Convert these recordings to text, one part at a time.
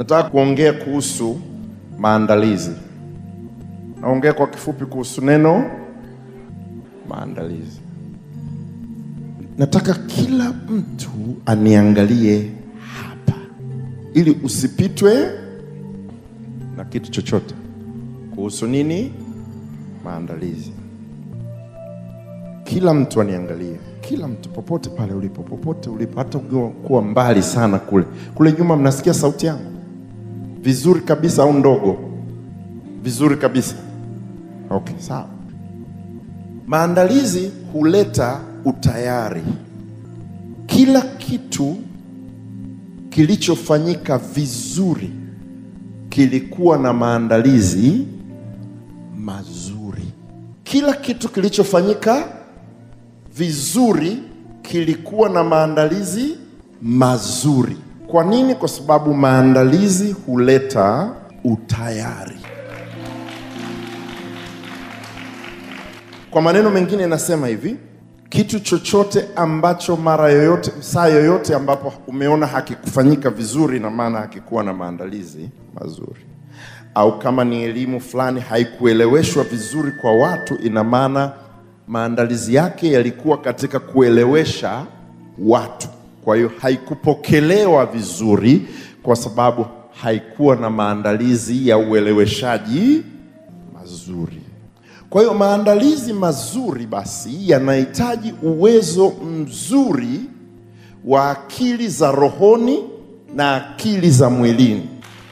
Nataka kuongea kuhusu maandalizi. Naongea kwa kifupi kuhusu neno maandalizi. Nataka kila mtu aniangalie hapa, ili usipitwe na kitu chochote kuhusu nini maandalizi. Kila mtu aniangalie, kila mtu popote pale ulipo, popote ulipo, hata ukiwa kuwa mbali sana kule kule nyuma, mnasikia sauti yangu vizuri kabisa au ndogo? Vizuri kabisa. Okay, sawa. Maandalizi huleta utayari. Kila kitu kilichofanyika vizuri kilikuwa na maandalizi mazuri. Kila kitu kilichofanyika vizuri kilikuwa na maandalizi mazuri. Kwa nini? Kwa sababu maandalizi huleta utayari. Kwa maneno mengine nasema hivi, kitu chochote ambacho mara yoyote, saa yoyote ambapo umeona hakikufanyika vizuri, na maana hakikuwa na maandalizi mazuri, au kama ni elimu fulani haikueleweshwa vizuri kwa watu, ina maana maandalizi yake yalikuwa katika kuelewesha watu. Kwa hiyo haikupokelewa vizuri, kwa sababu haikuwa na maandalizi ya ueleweshaji mazuri. Kwa hiyo maandalizi mazuri basi yanahitaji uwezo mzuri wa akili za rohoni na akili za mwilini.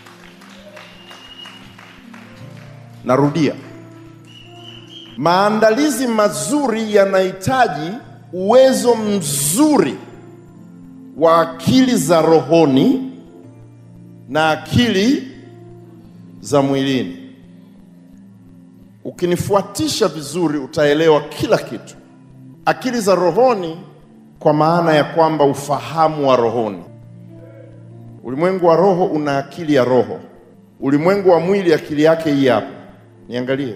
Narudia, maandalizi mazuri yanahitaji uwezo mzuri wa akili za rohoni na akili za mwilini. Ukinifuatisha vizuri utaelewa kila kitu. Akili za rohoni kwa maana ya kwamba ufahamu wa rohoni. Ulimwengu wa roho una akili ya roho. Ulimwengu wa mwili akili yake hii hapa. Niangalie.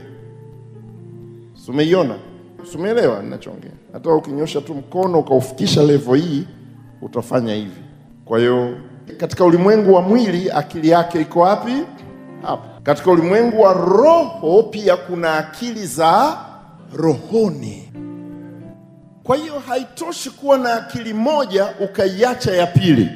Sumeiona? Sumeelewa ninachoongea? Hata ukinyosha tu mkono ukaufikisha levo hii utafanya hivi. Kwa hiyo katika ulimwengu wa mwili akili yake iko wapi? Hapa. Katika ulimwengu wa roho pia kuna akili za rohoni. Kwa hiyo haitoshi kuwa na akili moja ukaiacha ya pili,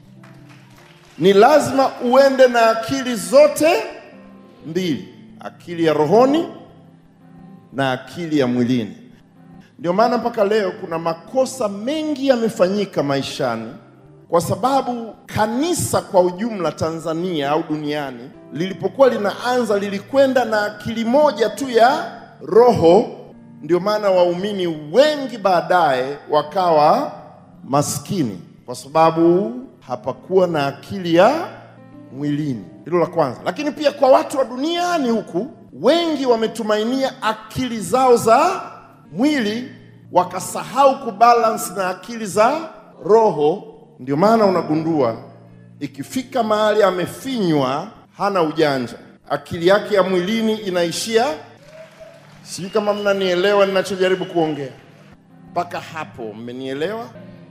ni lazima uende na akili zote mbili, akili ya rohoni na akili ya mwilini. Ndio maana mpaka leo kuna makosa mengi yamefanyika maishani kwa sababu kanisa kwa ujumla Tanzania au duniani lilipokuwa linaanza lilikwenda na akili moja tu ya roho. Ndio maana waumini wengi baadaye wakawa maskini kwa sababu hapakuwa na akili ya mwilini. Hilo la kwanza. Lakini pia kwa watu wa duniani huku wengi wametumainia akili zao za mwili wakasahau kubalance na akili za roho. Ndio maana unagundua ikifika mahali amefinywa, hana ujanja, akili yake ya mwilini inaishia. Sijui kama mnanielewa ninachojaribu kuongea mpaka hapo, mmenielewa?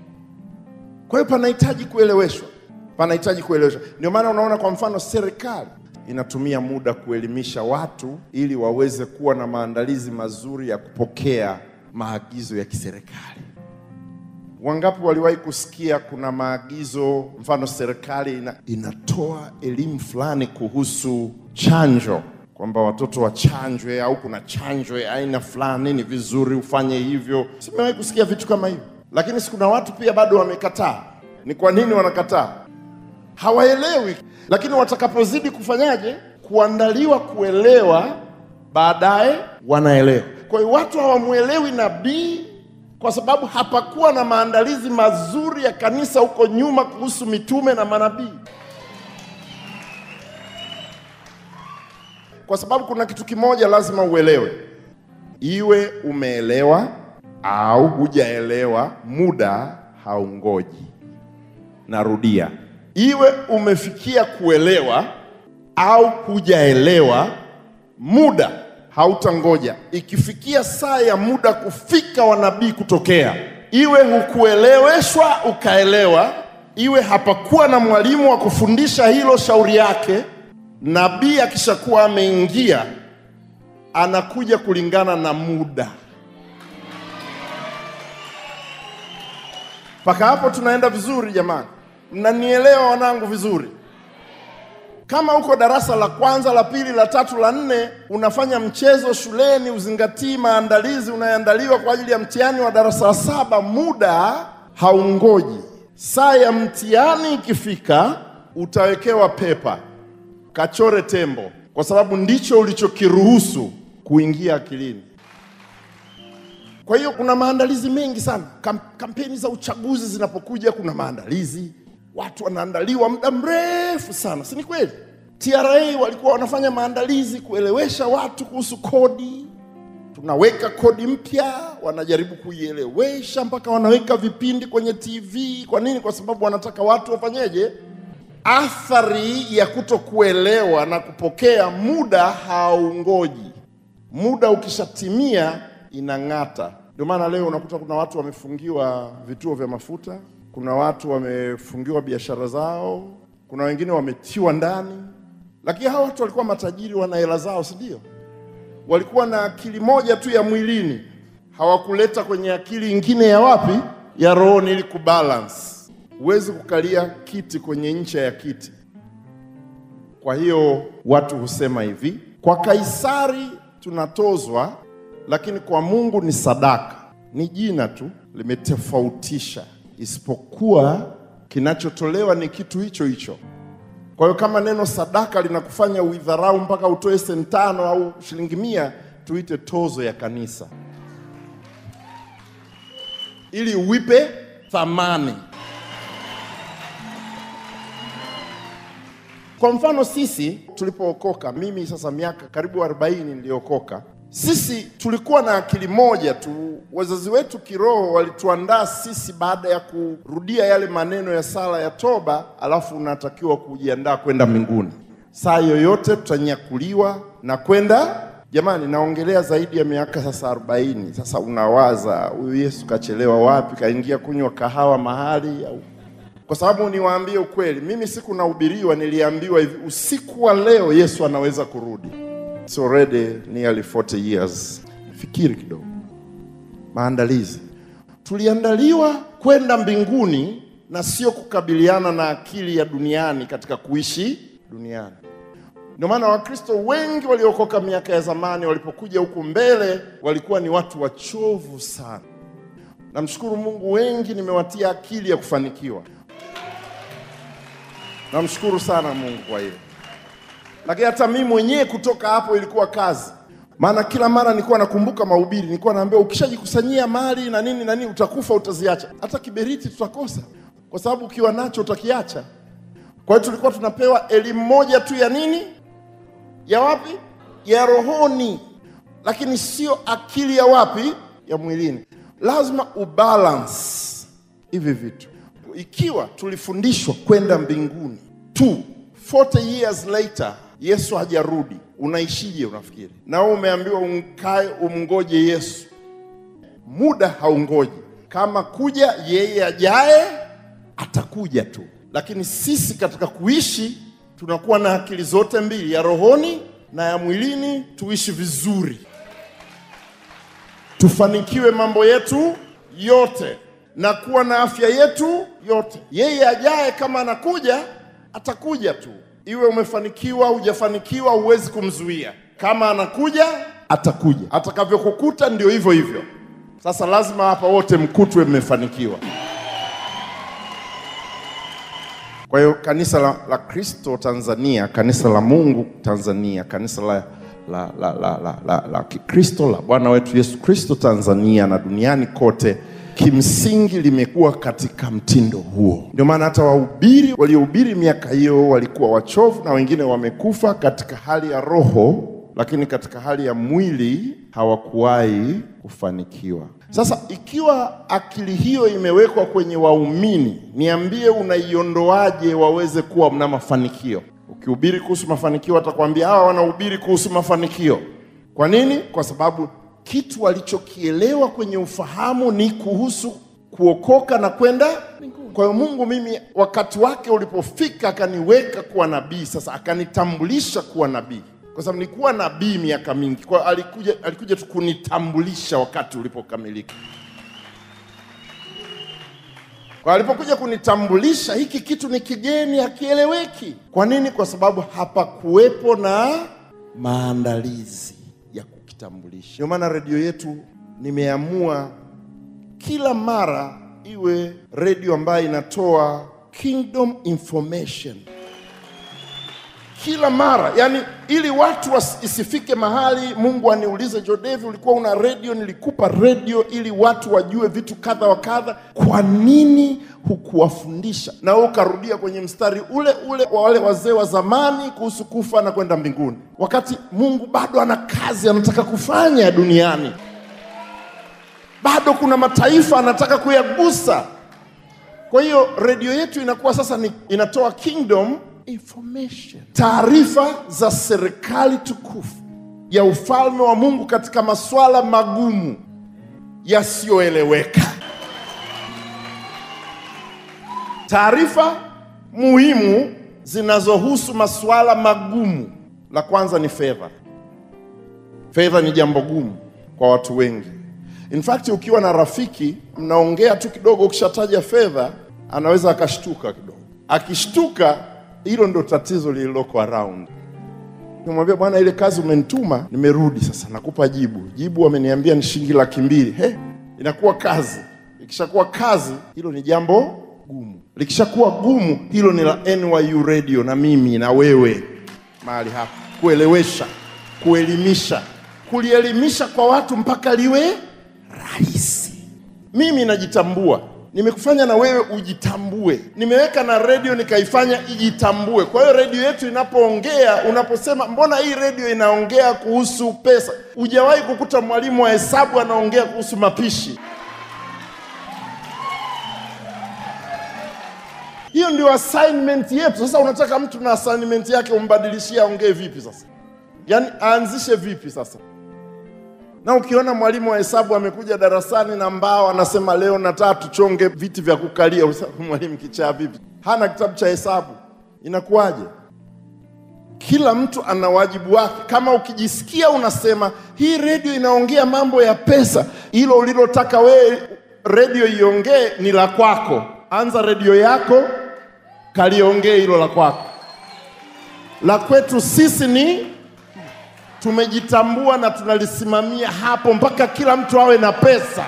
Kwa hiyo panahitaji kueleweshwa, panahitaji kueleweshwa. Ndio maana unaona, kwa mfano, serikali inatumia muda kuelimisha watu ili waweze kuwa na maandalizi mazuri ya kupokea maagizo ya kiserikali. Wangapi waliwahi kusikia kuna maagizo, mfano serikali ina, inatoa elimu fulani kuhusu chanjo, kwamba watoto wachanjwe, au kuna chanjo ya aina fulani, ni vizuri ufanye hivyo. Simewahi kusikia vitu kama hivyo, lakini si kuna watu pia bado wamekataa. Ni kwa nini wanakataa? Hawaelewi, lakini watakapozidi kufanyaje, kuandaliwa kuelewa, baadaye wanaelewa. Kwa hiyo watu hawamwelewi nabii kwa sababu hapakuwa na maandalizi mazuri ya kanisa huko nyuma kuhusu mitume na manabii. Kwa sababu kuna kitu kimoja lazima uelewe, iwe umeelewa au hujaelewa, muda haungoji. Narudia, iwe umefikia kuelewa au hujaelewa, muda hautangoja. Ikifikia saa ya muda kufika wa nabii kutokea, iwe hukueleweshwa ukaelewa, iwe hapakuwa na mwalimu wa kufundisha hilo shauri yake. Nabii akishakuwa ameingia, anakuja kulingana na muda. Mpaka hapo tunaenda vizuri jamani? Mnanielewa wanangu vizuri? Kama uko darasa la kwanza, la pili, la tatu, la nne, unafanya mchezo shuleni, uzingatii maandalizi unayoandaliwa kwa ajili ya mtihani wa darasa la saba, muda haungoji. Saa ya mtihani ikifika, utawekewa pepa, kachore tembo, kwa sababu ndicho ulichokiruhusu kuingia akilini. Kwa hiyo kuna maandalizi mengi sana. Kam, kampeni za uchaguzi zinapokuja, kuna maandalizi, watu wanaandaliwa muda mrefu sana, si ni kweli? TRA walikuwa wanafanya maandalizi kuelewesha watu kuhusu kodi. Tunaweka kodi mpya, wanajaribu kuielewesha mpaka wanaweka vipindi kwenye TV. Kwa nini? Kwa sababu wanataka watu wafanyeje? Athari ya kutokuelewa na kupokea, muda haungoji. Muda ukishatimia inang'ata. Ndio maana leo unakuta kuna watu wamefungiwa vituo vya mafuta, kuna watu wamefungiwa biashara zao, kuna wengine wametiwa ndani, lakini hawa watu walikuwa matajiri, wana hela zao, si ndio? Walikuwa na akili moja tu ya mwilini, hawakuleta kwenye akili ingine ya wapi? Ya rohoni, ili kubalance. Huwezi kukalia kiti kwenye ncha ya kiti. Kwa hiyo watu husema hivi, kwa Kaisari tunatozwa lakini kwa Mungu ni sadaka. Ni jina tu limetofautisha, isipokuwa kinachotolewa ni kitu hicho hicho. Kwa hiyo kama neno sadaka linakufanya uidharau mpaka utoe senti tano au shilingi mia, tuite tozo ya kanisa, ili uipe thamani. Kwa mfano sisi tulipookoka, mimi sasa miaka karibu 40 niliokoka sisi tulikuwa na akili moja tu. Wazazi wetu kiroho walituandaa sisi baada ya kurudia yale maneno ya sala ya toba, alafu unatakiwa kujiandaa kwenda mbinguni. Saa yoyote tutanyakuliwa na kwenda. Jamani, naongelea zaidi ya miaka sasa arobaini. Sasa unawaza huyu Yesu kachelewa wapi? Kaingia kunywa kahawa mahali au? Kwa sababu niwaambie ukweli, mimi siku nahubiriwa, niliambiwa hivi, usiku wa leo Yesu anaweza kurudi. It's already nearly 40 years. Fikiri kidogo, maandalizi. Tuliandaliwa kwenda mbinguni na sio kukabiliana na akili ya duniani katika kuishi duniani. Ndio maana Wakristo wengi waliokoka miaka ya zamani walipokuja huku mbele walikuwa ni watu wachovu sana. Namshukuru Mungu, wengi nimewatia akili ya kufanikiwa. Namshukuru sana Mungu kwa hilo lakini hata mimi mwenyewe kutoka hapo ilikuwa kazi, maana kila mara nilikuwa nakumbuka mahubiri, nilikuwa naambia ukishajikusanyia mali na nini na nini utakufa, utaziacha. Hata kiberiti tutakosa, kwa sababu ukiwa nacho utakiacha. Kwa hiyo tulikuwa tunapewa elimu moja tu ya nini, ya wapi, ya rohoni, lakini sio akili ya wapi, ya mwilini. Lazima ubalance hivi vitu. Ikiwa tulifundishwa kwenda mbinguni tu 40 years later Yesu hajarudi, unaishije? Unafikiri na wewe umeambiwa umkae umngoje Yesu? Muda haungoji. Kama kuja yeye ajaye, atakuja tu, lakini sisi katika kuishi tunakuwa na akili zote mbili, ya rohoni na ya mwilini, tuishi vizuri, tufanikiwe mambo yetu yote na kuwa na afya yetu yote. Yeye ajaye kama anakuja, atakuja tu iwe umefanikiwa hujafanikiwa, huwezi kumzuia. Kama anakuja atakuja, atakavyokukuta ndio hivyo hivyo. Sasa lazima hapa wote mkutwe mmefanikiwa. Kwa hiyo kanisa la, la Kristo Tanzania, kanisa la Mungu Tanzania, kanisa la la la la la, la, la Kikristo la Bwana wetu Yesu Kristo Tanzania na duniani kote kimsingi limekuwa katika mtindo huo. Ndio maana hata wahubiri waliohubiri miaka hiyo walikuwa wachovu na wengine wamekufa katika hali ya roho, lakini katika hali ya mwili hawakuwahi kufanikiwa. Sasa ikiwa akili hiyo imewekwa kwenye waumini, niambie, unaiondoaje waweze kuwa na mafanikio? Ukihubiri kuhusu mafanikio, atakwambia hawa wanahubiri kuhusu mafanikio. Kwa nini? Kwa sababu kitu walichokielewa kwenye ufahamu ni kuhusu kuokoka na kwenda mbinguni. Kwa hiyo Mungu mimi, wakati wake ulipofika, akaniweka kuwa nabii. Sasa akanitambulisha kuwa nabii, kwa sababu nilikuwa nabii miaka mingi. Kwa hiyo alikuja, alikuja tu kunitambulisha wakati ulipokamilika. Kwa alipokuja kunitambulisha, hiki kitu ni kigeni, hakieleweki. Kwa nini? Kwa sababu hapakuwepo na maandalizi ya kukitambulisha. Ndio maana redio yetu nimeamua kila mara iwe redio ambayo inatoa kingdom information kila mara, yani ili watu wasi- isifike mahali Mungu aniulize Jodevi, ulikuwa una redio, nilikupa redio ili watu wajue vitu kadha wa kadha. Kwa nini hukuwafundisha? Na wewe ukarudia kwenye mstari ule ule wa wale wazee wa zamani kuhusu kufa na kwenda mbinguni, wakati Mungu bado ana kazi anataka kufanya duniani bado kuna mataifa anataka kuyagusa. Kwa hiyo redio yetu inakuwa sasa ni, inatoa kingdom information, taarifa za serikali tukufu ya ufalme wa Mungu katika masuala magumu yasiyoeleweka, taarifa muhimu zinazohusu masuala magumu. La kwanza ni fedha. Fedha ni jambo gumu kwa watu wengi. In fact, ukiwa na rafiki mnaongea tu kidogo, ukishataja fedha anaweza akashtuka kidogo. Akishtuka, hilo ndo tatizo lililoko around. Nimwambia bwana, ile kazi umenituma, nimerudi sasa, nakupa jibu. Jibu wameniambia ni shilingi laki mbili. He, inakuwa kazi. Ikishakuwa kazi, hilo ni jambo gumu. Likishakuwa gumu, hilo ni la NYU Radio na mimi na wewe mahali hapa, kuelewesha, kuelimisha, kulielimisha kwa watu mpaka liwe rahisi. Mimi najitambua, nimekufanya na wewe ujitambue. Nimeweka na redio nikaifanya ijitambue. Kwa hiyo redio yetu inapoongea, unaposema mbona hii redio inaongea kuhusu pesa, hujawahi kukuta mwalimu wa hesabu anaongea kuhusu mapishi. Hiyo ndio assignment yetu. Sasa unataka mtu na assignment yake umbadilishie aongee vipi sasa? Yaani aanzishe vipi sasa? Na ukiona mwalimu wa hesabu amekuja darasani na mbao anasema leo nataka tuchonge viti vya kukalia, unasema mwalimu kichaa vipi? Hana kitabu cha hesabu, inakuwaje? Kila mtu ana wajibu wake. Kama ukijisikia unasema hii redio inaongea mambo ya pesa, hilo ulilotaka wewe redio iongee ni la kwako. Anza redio yako, kaliongee hilo la kwako. La kwetu sisi ni tumejitambua na tunalisimamia hapo mpaka kila mtu awe na pesa.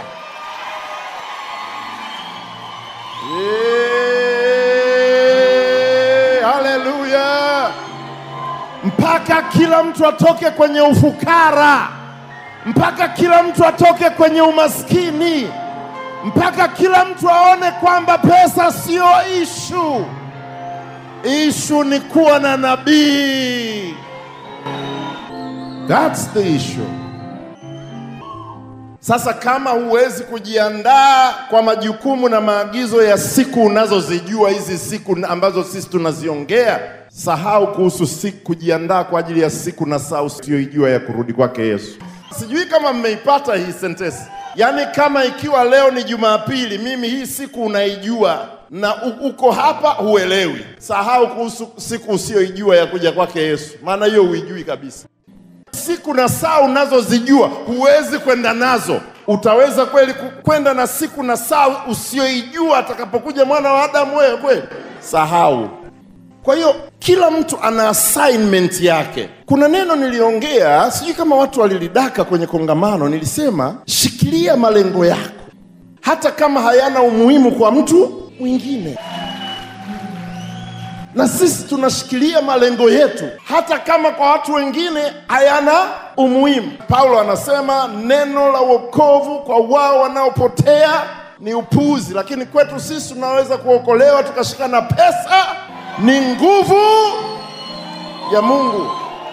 Eh, Haleluya! Mpaka kila mtu atoke kwenye ufukara, mpaka kila mtu atoke kwenye umaskini, mpaka kila mtu aone kwamba pesa sio ishu. Ishu ni kuwa na nabii. That's the issue. Sasa kama huwezi kujiandaa kwa majukumu na maagizo ya siku unazozijua hizi siku ambazo sisi tunaziongea, sahau kuhusu siku kujiandaa kwa ajili ya siku na saa usiyoijua ya kurudi kwake Yesu. Sijui kama mmeipata hii sentensi. Yaani kama ikiwa leo ni Jumapili, mimi hii siku unaijua na u- uko hapa huelewi, sahau kuhusu siku usiyoijua ya kuja kwake Yesu, maana hiyo huijui kabisa siku na saa unazozijua huwezi kwenda nazo. Utaweza kweli ku- kwenda na siku na saa usiyoijua atakapokuja mwana wa Adamu? Wewe kweli sahau. Kwa hiyo kila mtu ana assignment yake. Kuna neno niliongea, sijui kama watu walilidaka kwenye kongamano. Nilisema shikilia malengo yako, hata kama hayana umuhimu kwa mtu mwingine na sisi tunashikilia malengo yetu hata kama kwa watu wengine hayana umuhimu. Paulo anasema neno la wokovu kwa wao wanaopotea ni upuuzi, lakini kwetu sisi tunaweza kuokolewa tukashika na pesa ni nguvu ya Mungu.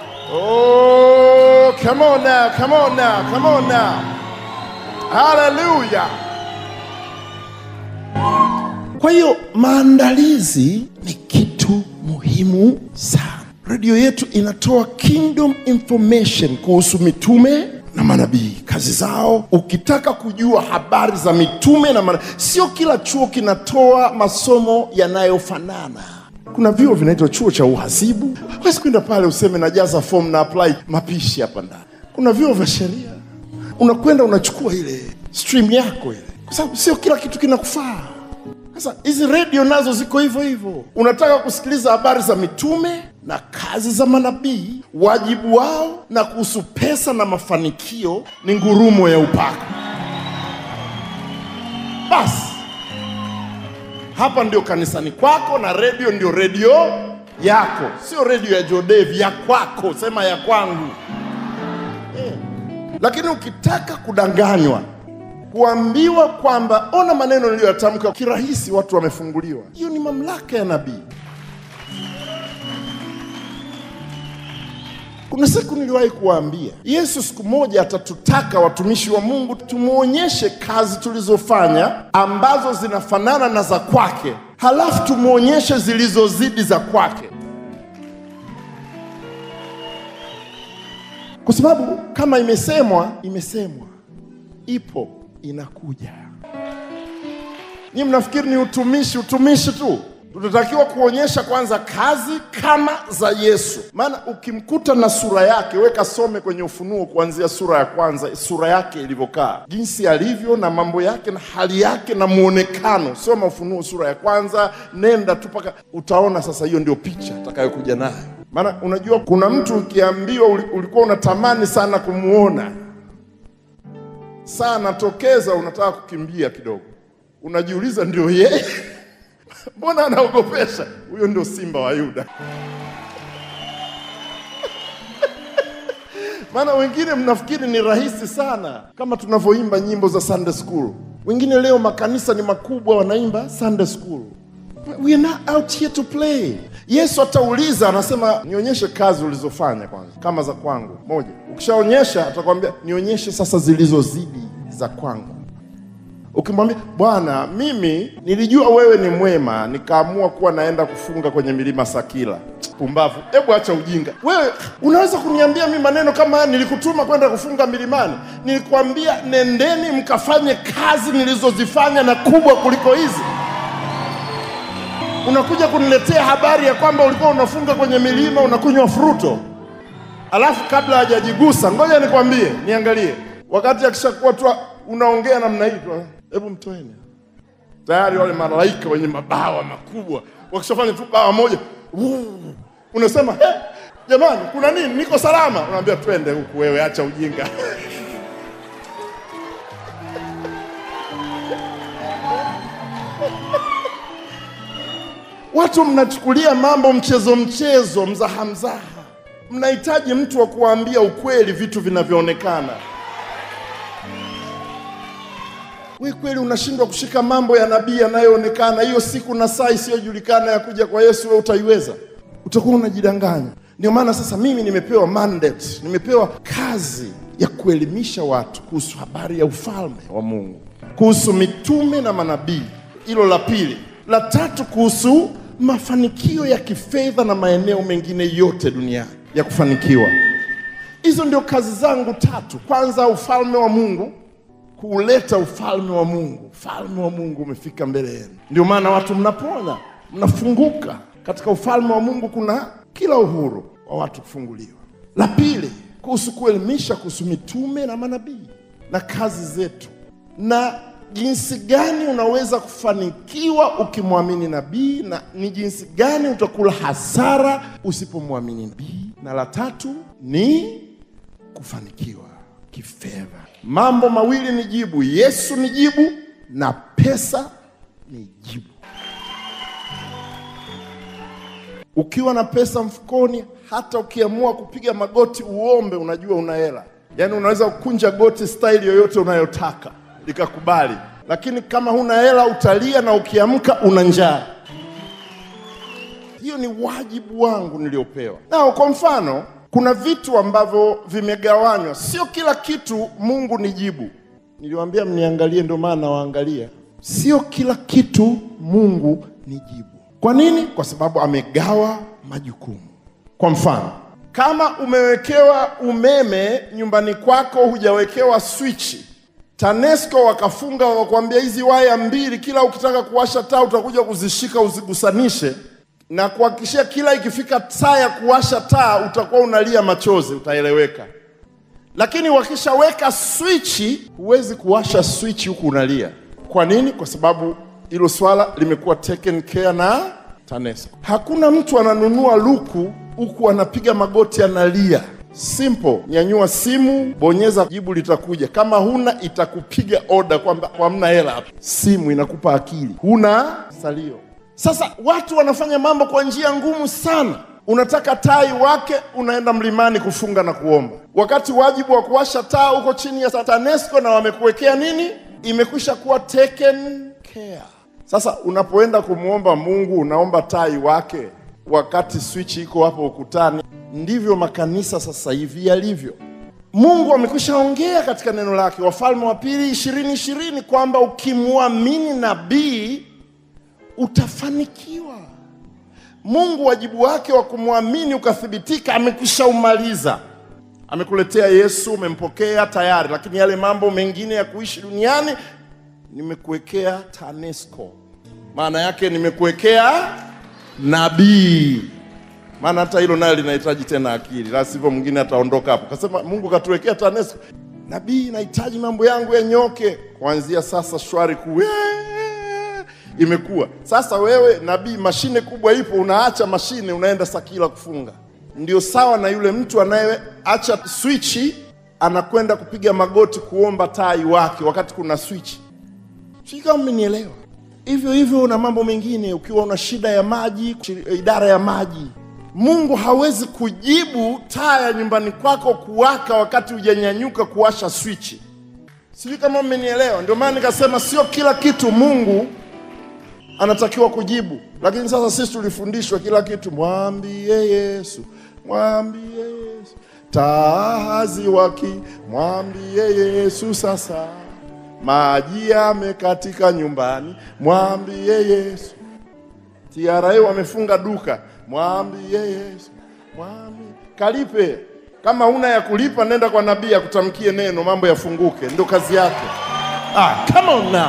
Oh, come on now, come on now, come on now. Hallelujah. Kwa hiyo maandalizi ni kitu muhimu sana. Redio yetu inatoa kingdom information kuhusu mitume na na manabii, kazi zao. Ukitaka kujua habari za mitume na manabii, sio kila chuo kinatoa masomo yanayofanana. Kuna vyuo vinaitwa chuo cha uhasibu, huwezi kwenda pale useme najaza fomu na apply mapishi hapa ndani. Kuna vyuo vya sheria, unakwenda unachukua ile stream yako ile, kwa sababu sio kila kitu kinakufaa. Sasa hizi redio nazo ziko hivyo hivyo. Unataka kusikiliza habari za mitume na kazi za manabii, wajibu wao na kuhusu pesa na mafanikio ni ngurumo ya upako. Basi hapa ndio kanisani kwako, na redio ndio redio yako, sio redio ya Jodevi, ya kwako. Sema ya kwangu eh. Lakini ukitaka kudanganywa kuambiwa kwamba ona maneno niliyoyatamka kirahisi, watu wamefunguliwa. Hiyo ni mamlaka ya nabii. Kuna siku niliwahi kuwaambia, Yesu siku moja atatutaka watumishi wa Mungu tumwonyeshe kazi tulizofanya ambazo zinafanana na za kwake, halafu tumwonyeshe zilizozidi za kwake, kwa sababu kama imesemwa, imesemwa, ipo inakuja. Ni mnafikiri ni utumishi utumishi tu? Tunatakiwa kuonyesha kwanza kazi kama za Yesu, maana ukimkuta na sura yake, weka some kwenye Ufunuo kuanzia sura ya kwanza, sura yake ilivyokaa, jinsi alivyo na mambo yake na hali yake na muonekano. Soma Ufunuo sura ya kwanza, nenda tu mpaka utaona. Sasa hiyo ndio picha atakayokuja nayo, maana unajua kuna mtu ukiambiwa ulikuwa unatamani sana kumuona saa anatokeza, unataka kukimbia kidogo, unajiuliza ndio yeye? Mbona anaogopesha? Huyo ndio simba wa Yuda. Maana wengine mnafikiri ni rahisi sana, kama tunavyoimba nyimbo za Sunday school. Wengine leo makanisa ni makubwa, wanaimba Sunday school. We are not out here to play. Yesu atauliza, anasema nionyeshe kazi ulizofanya kwanza, kama za kwangu. Moja, ukishaonyesha atakwambia nionyeshe sasa zilizozidi za kwangu. Ukimwambia Bwana, mimi nilijua wewe ni mwema, nikaamua kuwa naenda kufunga kwenye milima Sakila. Pumbavu! Hebu acha ujinga wewe. Unaweza kuniambia mi maneno kama haya? Nilikutuma kwenda kufunga milimani? Nilikwambia nendeni mkafanye kazi nilizozifanya na kubwa kuliko hizi. Unakuja kuniletea habari ya kwamba ulikuwa unafunga kwenye milima unakunywa fruto, alafu kabla hajajigusa, ngoja nikwambie, niangalie, wakati akishakuwa tu unaongea namna hii tu, hebu mtoeni. Tayari wale malaika wenye mabawa makubwa wakishafanya tu bawa moja, wuu, unasema hey, jamani, kuna nini? Niko salama. Unaambia twende huku, wewe acha ujinga Watu mnachukulia mambo mchezo mchezo, mzaha mzaha. Mnahitaji mtu wa kuwaambia ukweli vitu vinavyoonekana. We kweli unashindwa kushika mambo ya nabii yanayoonekana. Hiyo siku na saa isiyojulikana ya kuja kwa Yesu, wewe utaiweza? Utakuwa unajidanganya. Ndio maana sasa mimi nimepewa mandate, nimepewa kazi ya kuelimisha watu kuhusu habari ya ufalme wa Mungu, kuhusu mitume na manabii. Hilo la pili. La tatu, kuhusu mafanikio ya kifedha na maeneo mengine yote duniani ya kufanikiwa. Hizo ndio kazi zangu tatu. Kwanza, ufalme wa Mungu, kuuleta ufalme wa Mungu. Ufalme wa Mungu umefika mbele yenu, ndio maana watu mnapona, mnafunguka. Katika ufalme wa Mungu kuna kila uhuru wa watu kufunguliwa. La pili, kuhusu kuelimisha kuhusu mitume na manabii na kazi zetu na jinsi gani unaweza kufanikiwa ukimwamini nabii na ni jinsi gani utakula hasara usipomwamini nabii. Na la tatu ni kufanikiwa kifedha. Mambo mawili ni jibu: Yesu ni jibu na pesa ni jibu. Ukiwa na pesa mfukoni, hata ukiamua kupiga magoti uombe, unajua una hela. Yaani unaweza kukunja goti staili yoyote unayotaka likakubali, lakini kama huna hela utalia, na ukiamka una njaa. Hiyo ni wajibu wangu niliopewa. Na kwa mfano, kuna vitu ambavyo vimegawanywa, sio kila kitu Mungu ni jibu. Niliwaambia mniangalie, ndio maana nawaangalia. Sio kila kitu Mungu ni jibu. Kwa nini? Kwa sababu amegawa majukumu. Kwa mfano, Kama umewekewa umeme nyumbani kwako, hujawekewa swichi, TANESCO wakafunga wakakwambia, hizi waya mbili, kila ukitaka kuwasha taa utakuja kuzishika uzigusanishe, na kuhakikishia kila ikifika saa ya kuwasha taa utakuwa unalia machozi, utaeleweka. Lakini wakishaweka swichi, huwezi kuwasha swichi huku unalia. Kwa nini? Kwa sababu hilo swala limekuwa taken care na TANESCO. Hakuna mtu ananunua luku huku anapiga magoti analia. Simple, nyanyua simu, bonyeza, jibu litakuja. Kama huna itakupiga oda kwamba hamna hela hapa. Simu inakupa akili, huna salio. Sasa watu wanafanya mambo kwa njia ngumu sana. Unataka tai wake, unaenda mlimani kufunga na kuomba, wakati wajibu wa kuwasha taa uko chini ya TANESCO na wamekuwekea nini, imekwisha kuwa taken care. Sasa unapoenda kumwomba Mungu unaomba tai wake, wakati swichi iko hapo ukutani. Ndivyo makanisa sasa hivi yalivyo. Mungu amekwisha ongea katika neno lake, Wafalme wa Pili ishirini ishirini kwamba ukimwamini nabii utafanikiwa. Mungu wajibu wake wa kumwamini ukathibitika, amekwisha umaliza. Amekuletea Yesu, umempokea tayari, lakini yale mambo mengine ya kuishi duniani nimekuwekea TANESCO. Maana yake nimekuwekea nabii. Maana hata hilo nayo linahitaji tena akili, la sivyo mwingine ataondoka hapo. Kasema Mungu katuwekea TANESCO, nabii, nahitaji mambo yangu yanyoke kuanzia sasa, shwari kuu imekuwa sasa. Wewe nabii, mashine kubwa ipo, unaacha mashine, unaenda Sakila kufunga. Ndio sawa na yule mtu anayeacha swichi anakwenda kupiga magoti kuomba tai wake wakati kuna swichi. Sijui kama mmenielewa. Hivyo hivyo una mambo mengine, ukiwa una shida ya maji, idara ya maji, Mungu hawezi kujibu taa ya nyumbani kwako kuwaka wakati hujanyanyuka kuwasha swichi. Sijui kama mmenielewa. Ndio maana nikasema sio kila kitu Mungu anatakiwa kujibu, lakini sasa sisi tulifundishwa kila kitu, mwambie Yesu, mwambie Yesu, taa haziwaki, mwambie Yesu sasa maji yamekatika nyumbani, mwambie Yesu. TRA wamefunga duka, mwambie Yesu, mwambie kalipe. Kama una ya kulipa, nenda kwa nabii akutamkie neno, mambo yafunguke, ndio kazi yake. Ah, come on now.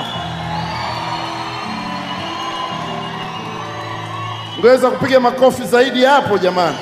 Ngeweza kupiga makofi zaidi hapo jamani.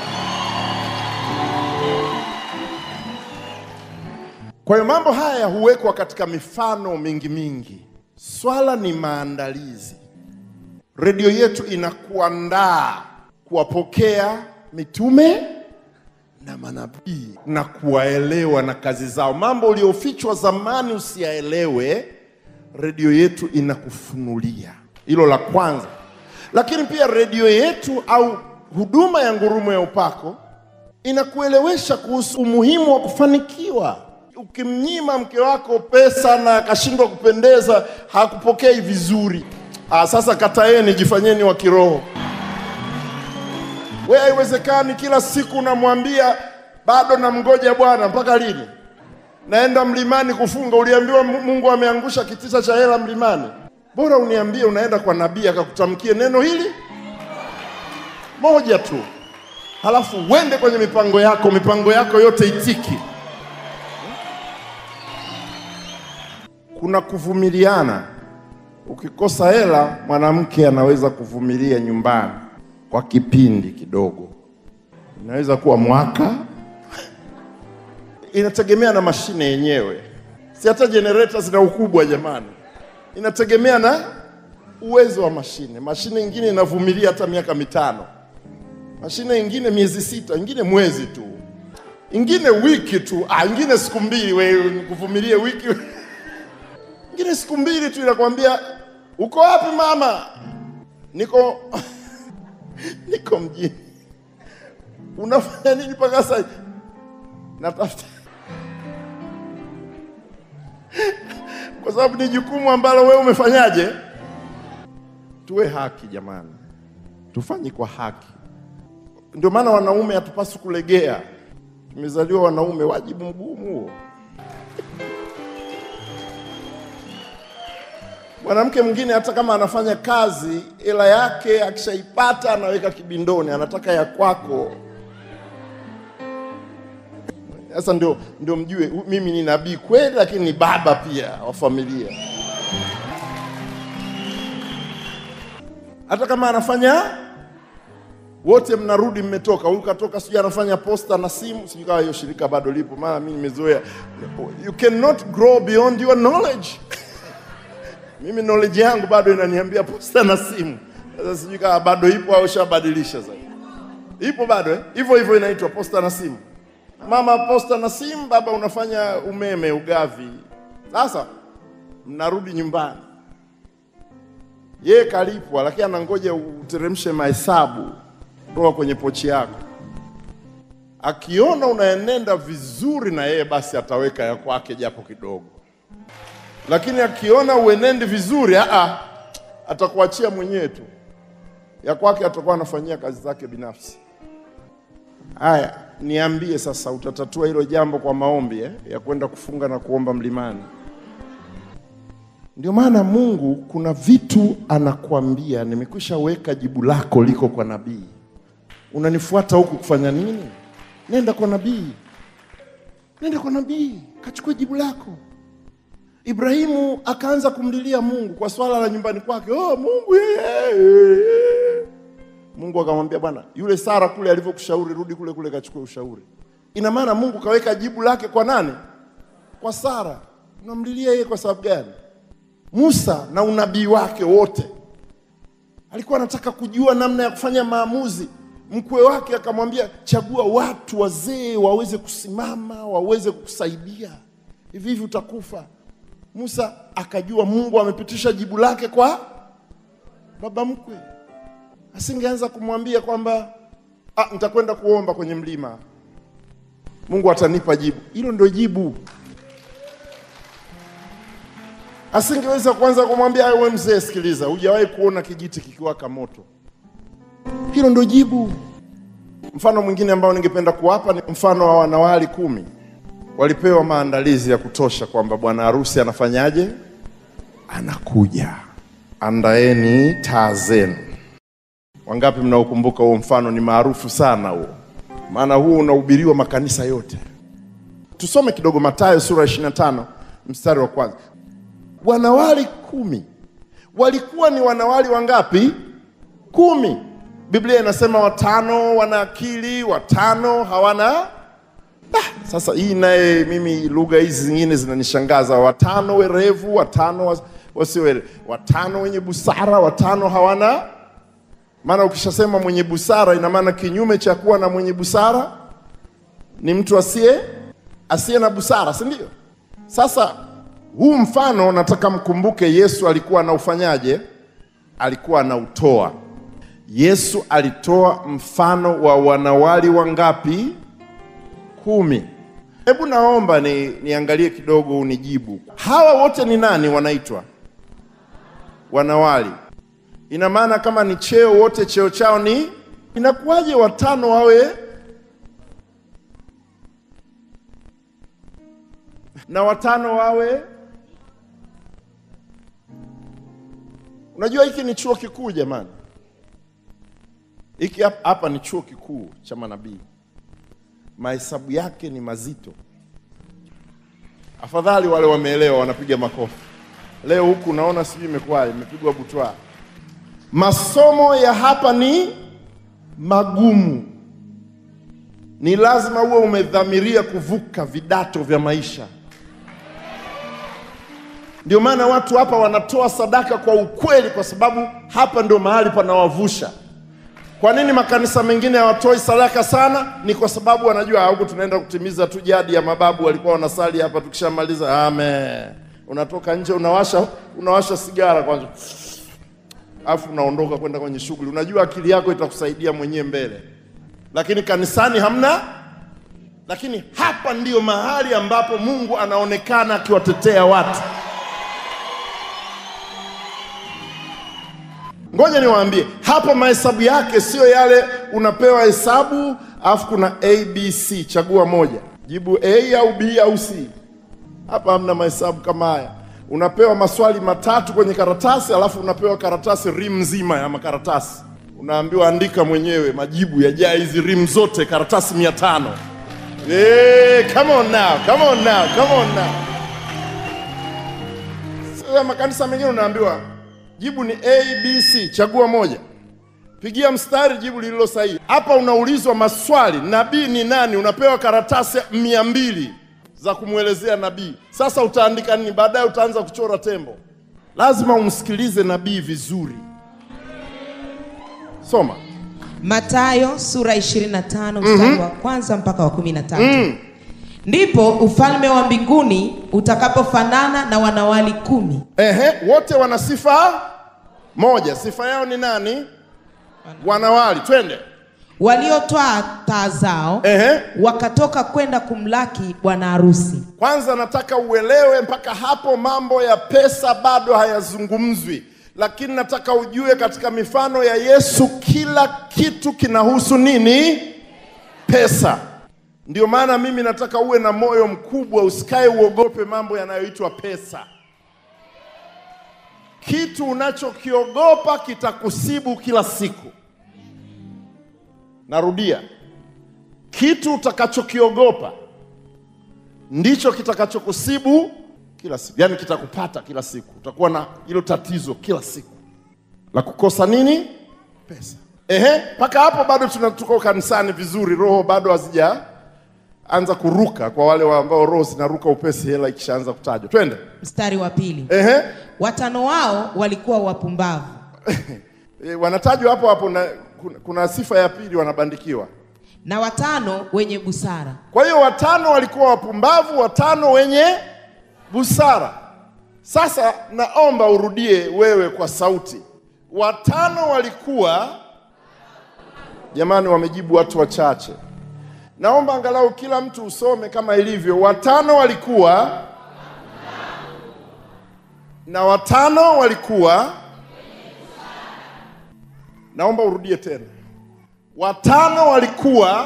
Kwa hiyo mambo haya huwekwa katika mifano mingi mingi. Swala ni maandalizi. Redio yetu inakuandaa kuwapokea mitume na manabii na kuwaelewa na kazi zao. Mambo uliofichwa zamani usiyaelewe, redio yetu inakufunulia. Hilo la kwanza. Lakini pia redio yetu au huduma ya Ngurumo ya Upako inakuelewesha kuhusu umuhimu wa kufanikiwa. Ukimnyima mke wako pesa na akashindwa kupendeza, hakupokei vizuri. Ah, sasa kataeni, jifanyeni wa kiroho. We, haiwezekani kila siku unamwambia bado namngoja Bwana. Mpaka lini? Naenda mlimani kufunga. Uliambiwa Mungu ameangusha kitita cha hela mlimani? Bora uniambie unaenda kwa nabii akakutamkie neno hili moja tu, halafu uende kwenye mipango yako, mipango yako yote itiki. Kuna kuvumiliana. Ukikosa hela, mwanamke anaweza kuvumilia nyumbani kwa kipindi kidogo, inaweza kuwa mwaka, inategemea na mashine yenyewe, si hata generator zina ukubwa jamani inategemea na uwezo wa mashine. Mashine ingine inavumilia hata miaka mitano, mashine ingine miezi sita, ingine mwezi tu, ingine wiki tu, ah, ingine siku mbili. Wewe kuvumilie wiki ingine siku mbili tu, inakwambia uko wapi mama? Niko niko mjini. Unafanya nini mpaka sasa? Natafuta kwa sababu ni jukumu ambalo wewe umefanyaje. Tuwe haki jamani, tufanye kwa haki. Ndio maana wanaume hatupaswi kulegea. Tumezaliwa wanaume, wajibu mgumu huo. Mwanamke mwingine hata kama anafanya kazi, hela yake akishaipata anaweka kibindoni, anataka ya kwako Sasa ndio, ndio mjue hu- mimi ni nabii kweli, lakini ni baba pia wa familia. Hata kama anafanya wote mnarudi mmetoka, huyu katoka, sijui anafanya posta na simu, sijui kama hiyo shirika bado lipo, maana mimi nimezoea. You cannot grow beyond your knowledge. mimi knowledge yangu bado inaniambia posta na simu. Sasa sijui kama bado ipo au shabadilisha sasa. Ipo bado eh? Hivyo hivyo inaitwa posta na simu. Mama posta na simu, baba unafanya umeme ugavi. Sasa mnarudi nyumbani, yeye kalipwa, lakini anangoja uteremshe mahesabu kutoka kwenye pochi yako. Akiona unaenenda vizuri na yeye, basi ataweka ya kwake japo kidogo, lakini akiona uenendi vizuri, aa, atakuachia mwenyewe tu, ya kwake atakuwa anafanyia kazi zake binafsi. Haya, niambie sasa, utatatua hilo jambo kwa maombi eh, ya kwenda kufunga na kuomba mlimani? Ndio maana Mungu kuna vitu anakuambia, nimekwisha weka jibu lako liko kwa nabii. Unanifuata huku kufanya nini? Nenda kwa nabii, nenda kwa nabii, kachukue jibu lako. Ibrahimu akaanza kumlilia Mungu kwa swala la nyumbani kwake. Oh, Mungu yeye. Mungu akamwambia bwana, yule Sara kule alivyokushauri, rudi kule kule kachukue ushauri. Ina maana Mungu kaweka jibu lake kwa nani? Kwa Sara. Unamlilia yeye kwa sababu gani? Musa na unabii wake wote alikuwa anataka kujua namna ya kufanya maamuzi. Mkwe wake akamwambia, chagua watu wazee waweze kusimama, waweze kukusaidia, hivi hivi utakufa. Musa akajua Mungu amepitisha jibu lake kwa baba mkwe. Asingeanza kumwambia kwamba ah, nitakwenda kuomba kwenye mlima, Mungu atanipa jibu. Hilo ndio jibu. Asingeweza kuanza kumwambia wewe mzee, sikiliza, hujawahi kuona kijiti kikiwaka moto. Hilo ndio jibu. Mfano mwingine ambao ningependa kuwapa ni mfano wa wanawali kumi. Walipewa maandalizi ya kutosha kwamba bwana harusi anafanyaje? Anakuja, andaeni taa zenu. Wangapi mnaokumbuka huo mfano? Ni maarufu sana huo, maana huo unahubiriwa makanisa yote. Tusome kidogo Mathayo sura ya 25 mstari wa kwanza. Wanawali kumi walikuwa ni wanawali wangapi? Kumi. Biblia inasema watano wana akili, watano hawana. Ah, sasa hii naye mimi lugha hizi zingine zinanishangaza. Watano werevu, watano was- wasio werevu, watano wenye busara, watano hawana. Maana ukishasema mwenye busara, ina maana kinyume cha kuwa na mwenye busara ni mtu asiye asiye na busara, si ndio? Sasa huu mfano nataka mkumbuke, Yesu alikuwa anaufanyaje? Alikuwa anautoa. Yesu alitoa mfano wa wanawali wangapi? Kumi. Hebu naomba ni, niangalie kidogo, unijibu. Hawa wote ni nani wanaitwa wanawali? Ina maana kama ni cheo, wote cheo chao ni inakuwaje watano wawe na watano wawe? Unajua hiki ni chuo kikuu jamani, hiki hap- hapa ni chuo kikuu cha manabii. Mahesabu yake ni mazito. Afadhali wale wameelewa wanapiga makofi. Leo huku unaona sijui imekuwaje, imepigwa butwa. Masomo ya hapa ni magumu, ni lazima uwe umedhamiria kuvuka vidato vya maisha. Ndio maana watu hapa wanatoa sadaka kwa ukweli, kwa sababu hapa ndio mahali panawavusha. Kwa nini makanisa mengine hawatoi sadaka sana? Ni kwa sababu wanajua huku tunaenda kutimiza tu jadi ya mababu walikuwa wanasali hapa, tukishamaliza amen, unatoka nje unawasha unawasha sigara kwanza, alafu unaondoka kwenda kwenye shughuli. Unajua akili yako itakusaidia mwenyewe mbele, lakini kanisani hamna. Lakini hapa ndiyo mahali ambapo Mungu anaonekana akiwatetea watu. Ngoja niwaambie, hapa mahesabu yake sio yale unapewa hesabu alafu kuna ABC, chagua moja, jibu A au B au C. Hapa hamna mahesabu kama haya. Unapewa maswali matatu kwenye karatasi, alafu unapewa karatasi rim nzima ya makaratasi, unaambiwa andika mwenyewe majibu yajaa hizi rim zote, karatasi mia tano. Hey, come on now, come on now, come on now. Sasa makanisa mengine unaambiwa jibu ni A, B, C, chagua moja. Pigia mstari jibu lililo sahihi. Hapa unaulizwa maswali, nabii ni nani? Unapewa karatasi mia mbili za kumwelezea nabii. Sasa utaandika nini? Baadaye utaanza kuchora tembo. Lazima umsikilize nabii vizuri. Soma. Mathayo sura 25 mstari wa kwanza mpaka wa 13. Ndipo ufalme wa mbinguni utakapofanana na wanawali kumi Ehe, wote wana sifa moja. Sifa yao ni nani? Wanawali. Twende. waliotwaa taa zao Ehe. wakatoka kwenda kumlaki bwana harusi. Kwanza nataka uelewe, mpaka hapo mambo ya pesa bado hayazungumzwi, lakini nataka ujue katika mifano ya Yesu kila kitu kinahusu nini? Pesa. Ndio maana mimi nataka uwe na moyo mkubwa, usikae uogope mambo yanayoitwa pesa. Kitu unachokiogopa kitakusibu kila siku. Narudia, kitu utakachokiogopa ndicho kitakachokusibu kila siku, yaani kitakupata kila siku. Utakuwa na hilo tatizo kila siku la kukosa nini? Pesa. Ehe, mpaka hapo bado tuna- tuko kanisani vizuri, roho bado hazijaanza kuruka kwa wale wa ambao roho zinaruka upesi hela ikishaanza kutajwa. Twende. Mstari wa pili, Ehe, watano wao walikuwa wapumbavu e, wanatajwa hapo hapo na kuna, kuna sifa ya pili wanabandikiwa. na watano wenye busara. Kwa hiyo watano walikuwa wapumbavu, watano wenye busara. Sasa naomba urudie wewe kwa sauti. Watano walikuwa, jamani, wamejibu watu wachache. Naomba angalau kila mtu usome kama ilivyo. Watano walikuwa na watano walikuwa. Naomba urudie tena. Watano walikuwa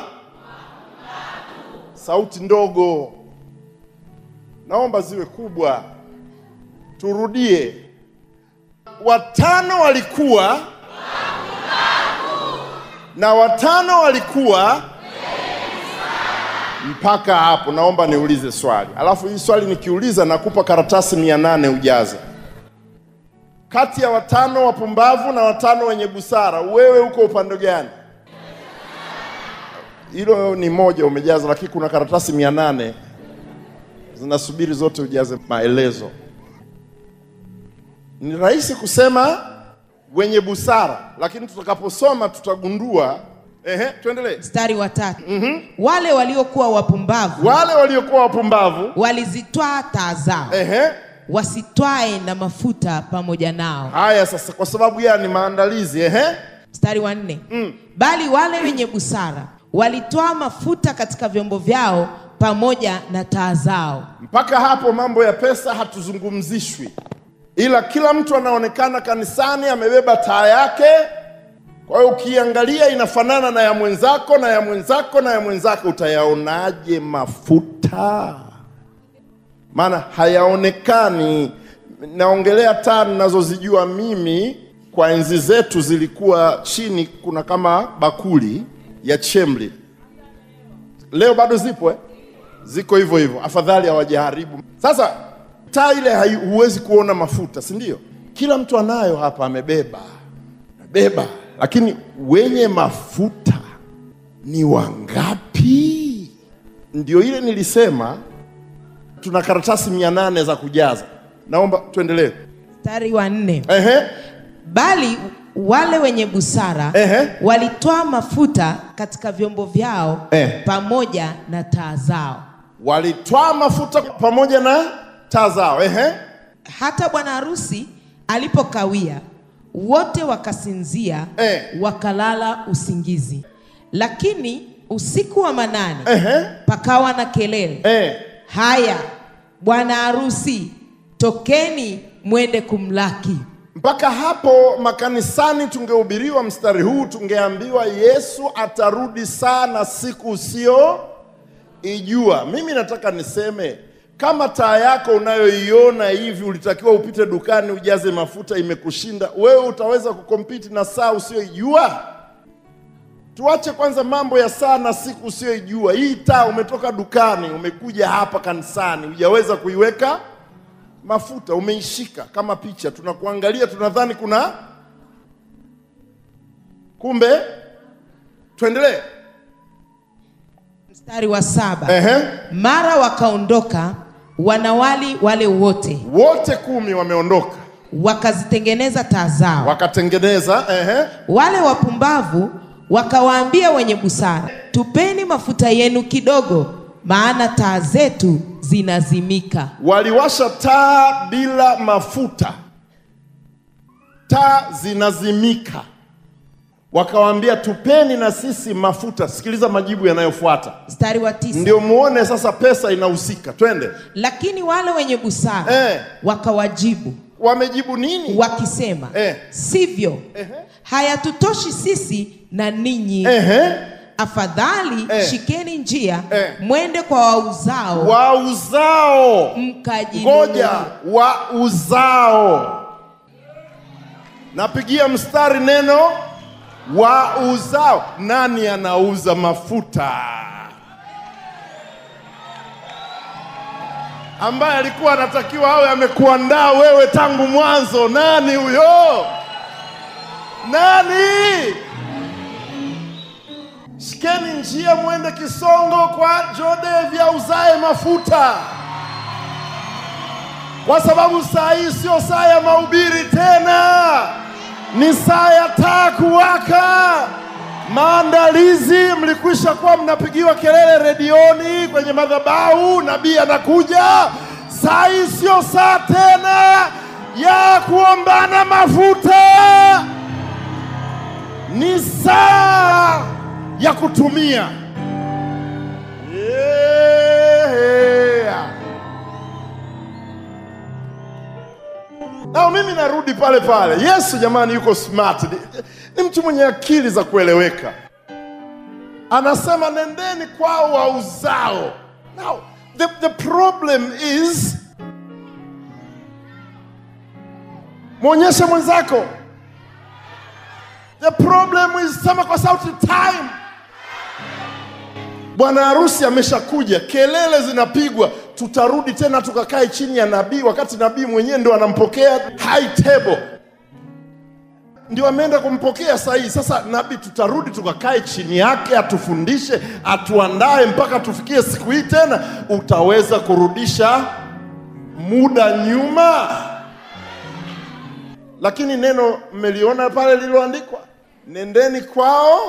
sauti ndogo, naomba ziwe kubwa. Turudie. Watano walikuwa na watano walikuwa mpaka hapo. Naomba niulize swali, alafu hii swali nikiuliza nakupa karatasi mia nane ujaze. Kati ya watano wapumbavu na watano wenye busara, wewe uko upande gani? Hilo ni moja umejaza, lakini kuna karatasi mia nane zinasubiri zote ujaze maelezo. Ni rahisi kusema wenye busara, lakini tutakaposoma tutagundua. Ehe, tuendelee. Mstari wa tatu, wale waliokuwa wapumbavu Wale waliokuwa wapumbavu, walizitwaa taa zao ehe, wasitwae na mafuta pamoja nao. haya sasa, kwa sababu gani? Maandalizi, ehe, Mstari wa nne, bali wale wenye busara walitwaa mafuta katika vyombo vyao pamoja na taa zao. mpaka hapo mambo ya pesa hatuzungumzishwi, ila kila mtu anaonekana kanisani amebeba taa yake. Kwa hiyo ukiangalia inafanana na ya mwenzako na ya mwenzako na ya mwenzako, utayaonaje mafuta? Maana hayaonekani. Naongelea taa ninazozijua mimi, kwa enzi zetu zilikuwa chini, kuna kama bakuli ya chemli. Leo bado zipo eh? ziko hivyo hivyo, afadhali hawajaharibu. Sasa taa ile hai- huwezi kuona mafuta, si ndio? Kila mtu anayo hapa, amebeba amebeba, lakini wenye mafuta ni wangapi? Ndio ile nilisema tuna karatasi mia nane za kujaza. Naomba tuendelee. Mstari wa nne, Ehe, bali wale wenye busara Ehe. walitwaa mafuta katika vyombo vyao Eh. pamoja na taa zao. walitwaa mafuta pamoja na taa zao. Ehe, Hata bwana harusi alipokawia, wote wakasinzia, Eh. wakalala usingizi. Lakini usiku wa manane ehe, pakawa na kelele, eh. haya, bwana harusi, tokeni mwende kumlaki. Mpaka hapo makanisani tungehubiriwa mstari huu, tungeambiwa Yesu atarudi sana siku usio ijua. Mimi nataka niseme kama taa yako unayoiona hivi ulitakiwa upite dukani ujaze mafuta, imekushinda wewe, utaweza kukompiti na saa usioijua? Tuache kwanza mambo ya saa na siku usiyoijua. Hii taa umetoka dukani, umekuja hapa kanisani, hujaweza kuiweka mafuta, umeishika kama picha, tunakuangalia, tunadhani kuna kumbe. Tuendelee. Mstari wa saba. Ehe. Mara wakaondoka wanawali wale wote, Wote kumi wameondoka, wakazitengeneza taa zao. wakatengeneza. Ehe. Wale wapumbavu wakawaambia wenye busara, tupeni mafuta yenu kidogo, maana taa zetu zinazimika. Waliwasha taa bila mafuta, taa zinazimika. Wakawaambia tupeni na sisi mafuta. Sikiliza majibu yanayofuata, Mstari wa tisa. ndio muone sasa pesa inahusika. Twende. Lakini wale wenye busara Eh. wakawajibu Wamejibu nini? wakisema, Eh. sivyo, Ehe. hayatutoshi sisi na ninyi. Ehe. Afadhali Eh. shikeni njia Eh. mwende kwa wauzao Wauzao, mkajinunulie. ngoja, wauzao. Napigia mstari neno wauzao. Nani anauza mafuta? ambaye alikuwa anatakiwa awe amekuandaa wewe tangu mwanzo. Nani huyo? Nani? Shikeni njia mwende Kisongo kwa Jode auzae mafuta, kwa sababu saa hii sio saa ya mahubiri tena, ni saa ya taa kuwaka. Maandalizi, mlikwisha kuwa mnapigiwa kelele redioni, kwenye madhabahu, nabii anakuja. Saa hii sio saa tena ya kuombana mafuta, ni saa ya kutumia. Yeah. Na mimi narudi pale pale. Yesu jamani, yuko smart, ni, ni mtu mwenye akili za kueleweka. Anasema nendeni kwao wauzao. Now the, the problem is, mwonyeshe mwenzako. The problem is, sema kwa sauti, time. Bwana harusi ameshakuja, kelele zinapigwa, tutarudi tena tukakae chini ya nabii, wakati nabii mwenyewe ndo anampokea high table, ndio ameenda kumpokea saa hii. Sasa nabii, tutarudi tukakae chini yake, atufundishe, atuandae mpaka tufikie siku hii. Tena utaweza kurudisha muda nyuma? Lakini neno mmeliona pale lililoandikwa, nendeni kwao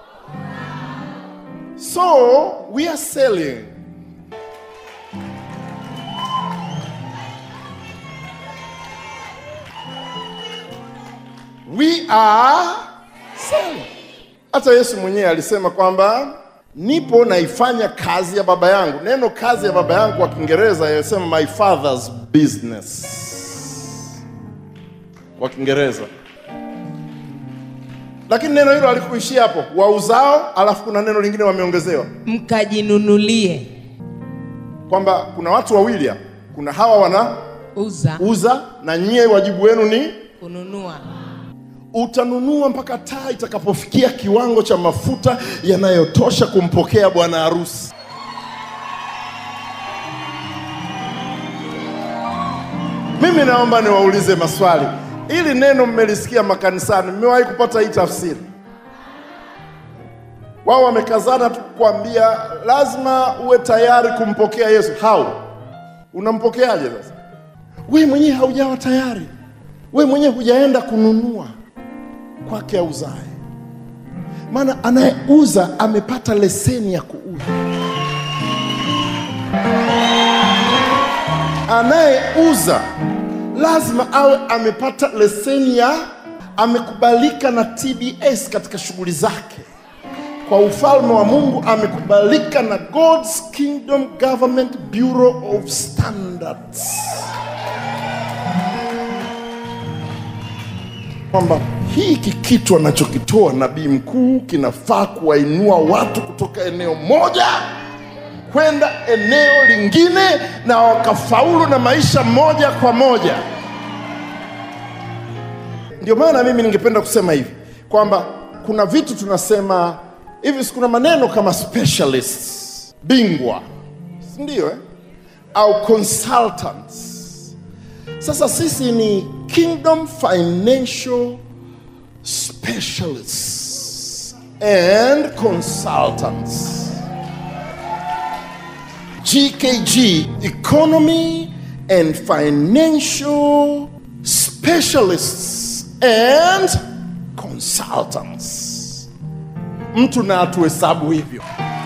So we are selling. We are selling. Hata Yesu mwenyewe alisema kwamba nipo naifanya kazi ya baba yangu. Neno kazi ya baba yangu kwa Kiingereza yasema my father's business kwa Kiingereza lakini neno hilo halikuishia hapo, wauzao, alafu kuna neno lingine wameongezewa mkajinunulie kwamba kuna watu wawili hapa, kuna hawa wanauza uza na nyie wajibu wenu ni kununua utanunua mpaka taa itakapofikia kiwango cha mafuta yanayotosha kumpokea bwana harusi. Mimi naomba niwaulize maswali. Ili neno mmelisikia makanisani, mmewahi kupata hii tafsiri? Wao wamekazana tu kukwambia lazima uwe tayari kumpokea Yesu. How? Unampokeaje sasa? Wewe mwenyewe haujawa tayari, wewe mwenyewe hujaenda kununua kwake auzae. Maana anayeuza amepata leseni ya kuuza. Anayeuza lazima awe amepata leseni ya, amekubalika na TBS katika shughuli zake. Kwa ufalme wa Mungu amekubalika na God's Kingdom Government Bureau of Standards, kwamba hiki kitu anachokitoa nabii mkuu kinafaa kuwainua watu kutoka eneo moja kwenda eneo lingine na wakafaulu na maisha moja kwa moja. Ndio maana mimi ningependa kusema hivi kwamba kuna vitu tunasema hivi sikuna maneno kama specialists bingwa si ndio eh? au consultants sasa sisi ni kingdom financial specialists and consultants GKG, economy and financial specialists and consultants. Mtu na atuhesabu hivyo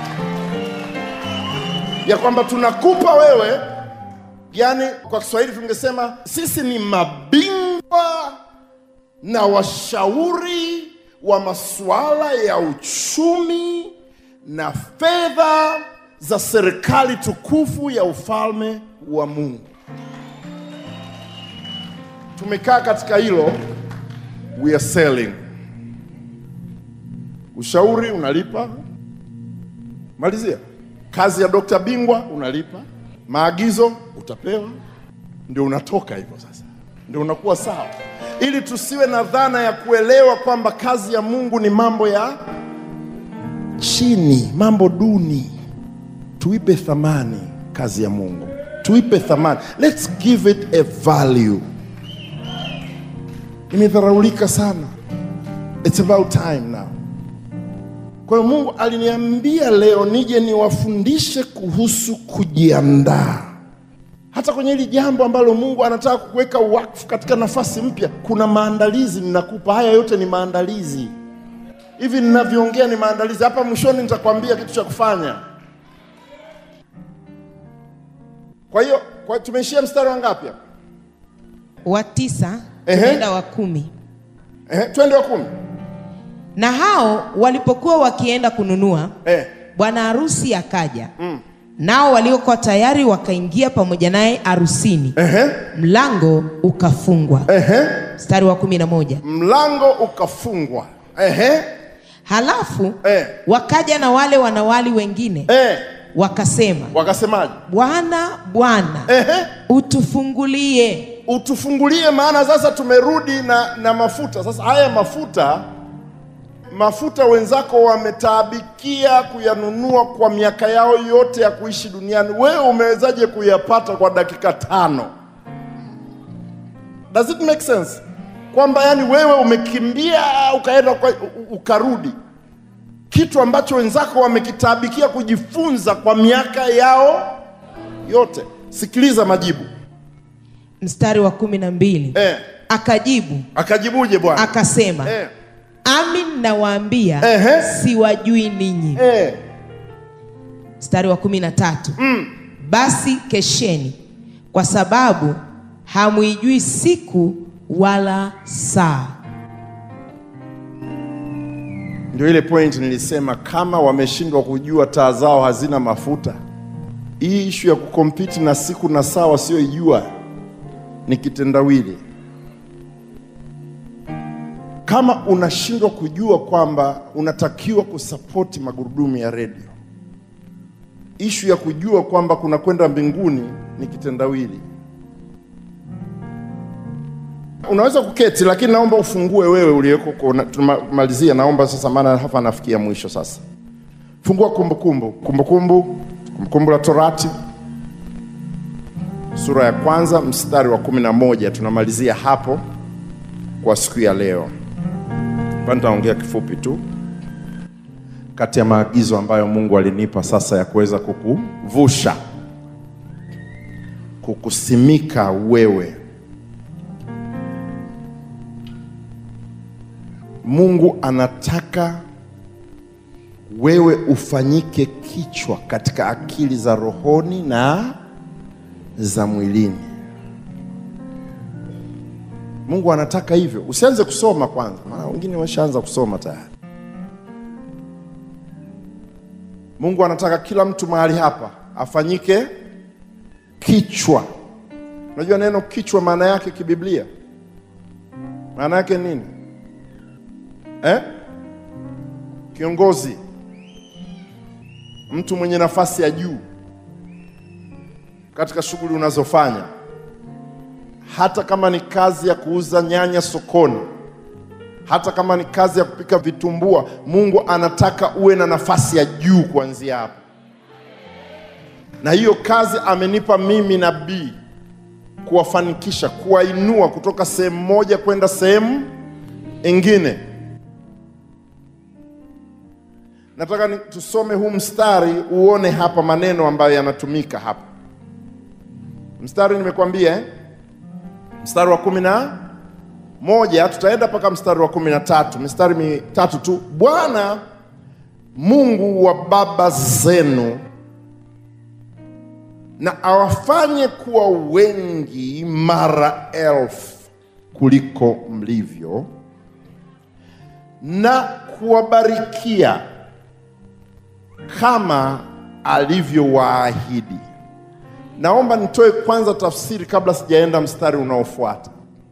ya kwamba tunakupa wewe, yani kwa Kiswahili tungesema sisi ni mabingwa na washauri wa masuala ya uchumi na fedha za serikali tukufu ya ufalme wa Mungu. Tumekaa katika hilo, we are selling. Ushauri unalipa, malizia. Kazi ya dokta bingwa unalipa, maagizo utapewa, ndio unatoka hivyo. Sasa ndio unakuwa sawa, ili tusiwe na dhana ya kuelewa kwamba kazi ya Mungu ni mambo ya chini, mambo duni tuipe thamani kazi ya Mungu, tuipe thamani, let's give it a value. Imedharaulika sana, it's about time now. Kwa hiyo Mungu aliniambia leo nije niwafundishe kuhusu kujiandaa, hata kwenye hili jambo ambalo Mungu anataka kuweka wakfu katika nafasi mpya. Kuna maandalizi ninakupa, haya yote ni maandalizi. Hivi ninavyoongea ni maandalizi. Hapa mwishoni nitakwambia kitu cha kufanya. Kwa hiyo kwa tumeishia mstari wa ngapi hapa? wa tisa Ehe. tunaenda wa kumi Eh, twende wa kumi. na hao walipokuwa wakienda kununua Eh, bwana harusi akaja nao waliokuwa tayari wakaingia pamoja naye harusini ehe, mlango ukafungwa ehe. mstari wa kumi na moja Mlango ukafungwa. Ehe, halafu eh, wakaja na wale wanawali wengine eh. wakasema Wakasemaje? bwana bwana Ehe, utufungulie utufungulie, maana sasa tumerudi na, na mafuta. Sasa haya mafuta mafuta wenzako wametaabikia kuyanunua kwa miaka yao yote ya kuishi duniani. Wewe umewezaje kuyapata kwa dakika tano? Does it make sense? Kwamba yani wewe umekimbia ukaenda kwa, u- ukarudi, kitu ambacho wenzako wamekitaabikia kujifunza kwa miaka yao yote. Sikiliza majibu mstari wa kumi na mbili eh. akajibu Akajibuje Bwana? akasema eh. amin nawaambia Ehe. siwajui ninyi eh. mstari wa kumi na tatu basi kesheni kwa sababu hamwijui siku wala saa Ndio ile point nilisema, kama wameshindwa kujua taa zao hazina mafuta, hii ishu ya kukompiti na siku na saa wasioijua ni kitendawili. Kama unashindwa kujua kwamba unatakiwa kusapoti magurudumu ya redio, ishu ya kujua kwamba kuna kwenda mbinguni ni kitendawili. Unaweza kuketi, lakini naomba ufungue wewe uliyeko. huko. Na- Tunamalizia, naomba sasa, maana hapa nafikia mwisho sasa. Fungua Kumbukumbu, Kumbukumbu, Kumbukumbu la Torati sura ya kwanza mstari wa kumi na moja. Tunamalizia hapo kwa siku ya leo. Hapa nitaongea kifupi tu kati ya maagizo ambayo Mungu alinipa sasa ya kuweza kukuvusha, kukusimika wewe Mungu anataka wewe ufanyike kichwa katika akili za rohoni na za mwilini. Mungu anataka hivyo. Usianze kusoma kwanza, maana wengine wameshaanza kusoma tayari. Mungu anataka kila mtu mahali hapa afanyike kichwa. Unajua neno kichwa maana yake kibiblia, maana yake nini? eh? Kiongozi, mtu mwenye nafasi ya juu katika shughuli unazofanya, hata kama ni kazi ya kuuza nyanya sokoni, hata kama ni kazi ya kupika vitumbua, Mungu anataka uwe na nafasi ya juu kuanzia hapo, na hiyo kazi amenipa mimi nabii kuwafanikisha, kuwainua kutoka sehemu moja kwenda sehemu ingine. Nataka ni, tusome huu mstari uone hapa maneno ambayo yanatumika hapa. Mstari nimekwambia eh? Mstari wa kumi na moja tutaenda mpaka mstari wa kumi na tatu mistari mitatu tu. Bwana Mungu wa baba zenu na awafanye kuwa wengi mara elfu kuliko mlivyo, na kuwabarikia kama alivyowaahidi. Naomba nitoe kwanza tafsiri kabla sijaenda mstari unaofuata.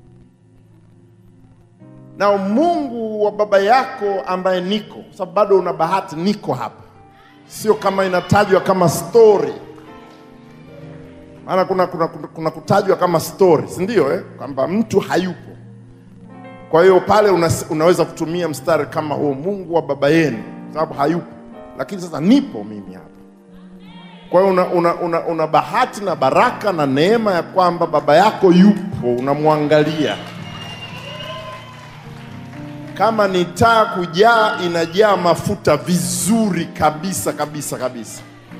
Na Mungu wa baba yako ambaye niko, kwa sababu bado una bahati, niko hapa, sio kama inatajwa kama story maana kuna, kuna, kuna, kuna kutajwa kama story si ndio eh? kwamba mtu hayupo. Kwa hiyo pale una, unaweza kutumia mstari kama huo, Mungu wa baba yenu, sababu hayupo, lakini sasa nipo mimi hapa. Kwa hiyo una, una, una, una bahati na baraka na neema ya kwamba baba yako yupo, unamwangalia. Kama ni taa kujaa, inajaa mafuta vizuri kabisa kabisa kabisa.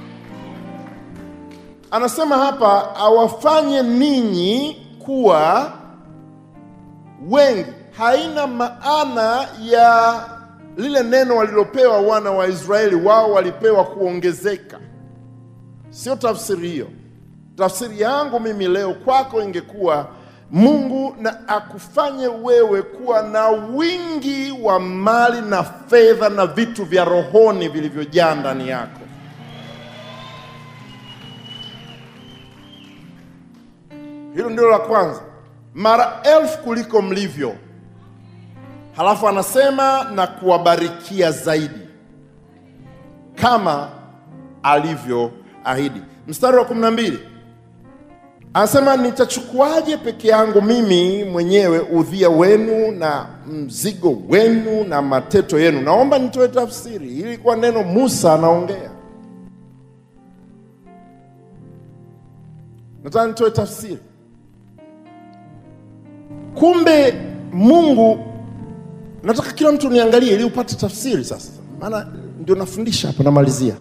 Anasema hapa awafanye ninyi kuwa wengi. Haina maana ya lile neno walilopewa wana wa Israeli, wao walipewa kuongezeka. Sio tafsiri hiyo. Tafsiri yangu mimi leo kwako ingekuwa Mungu na akufanye wewe kuwa na wingi wa mali na fedha na vitu vya rohoni vilivyojaa ndani yako. Hilo ndilo la kwanza, mara elfu kuliko mlivyo. Halafu anasema na kuwabarikia zaidi kama alivyoahidi. Mstari wa kumi na mbili anasema nitachukuaje peke yangu mimi mwenyewe udhia wenu na mzigo wenu na mateto yenu? Naomba nitoe tafsiri. Hili ilikuwa neno Musa anaongea, nataka nitoe tafsiri. Kumbe Mungu, nataka kila mtu niangalie ili upate tafsiri sasa, maana ndio nafundisha hapa, namalizia.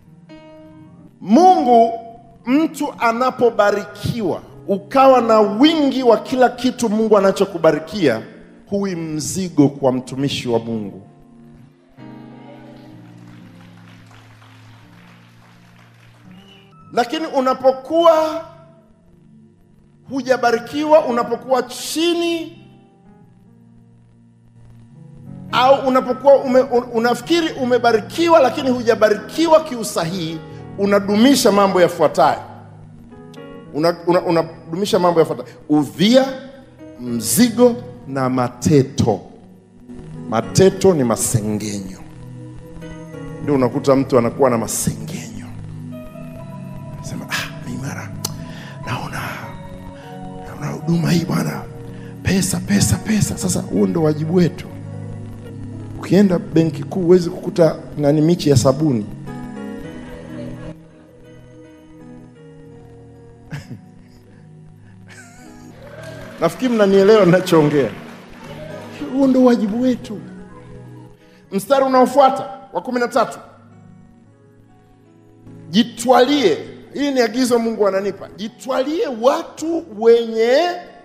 Mungu, mtu anapobarikiwa ukawa na wingi wa kila kitu Mungu anachokubarikia, huwi mzigo kwa mtumishi wa Mungu. Lakini unapokuwa hujabarikiwa, unapokuwa chini au unapokuwa ume, un, unafikiri umebarikiwa lakini hujabarikiwa kiusahihi, unadumisha mambo yafuatayo. Unadumisha una, unadumisha mambo yafuatayo: udhia, mzigo na mateto. Mateto ni masengenyo, ndio unakuta mtu anakuwa na masengenyo, sema ah, mimi mara naona naona huduma hii bwana, pesa pesa pesa. Sasa huo ndio wajibu wetu. Ukienda benki kuu huwezi kukuta nani michi ya sabuni nafikiri mnanielewa ninachoongea. Huo ndio wajibu wetu. Mstari unaofuata wa kumi na tatu, jitwalie. Hii ni agizo Mungu ananipa, jitwalie watu wenye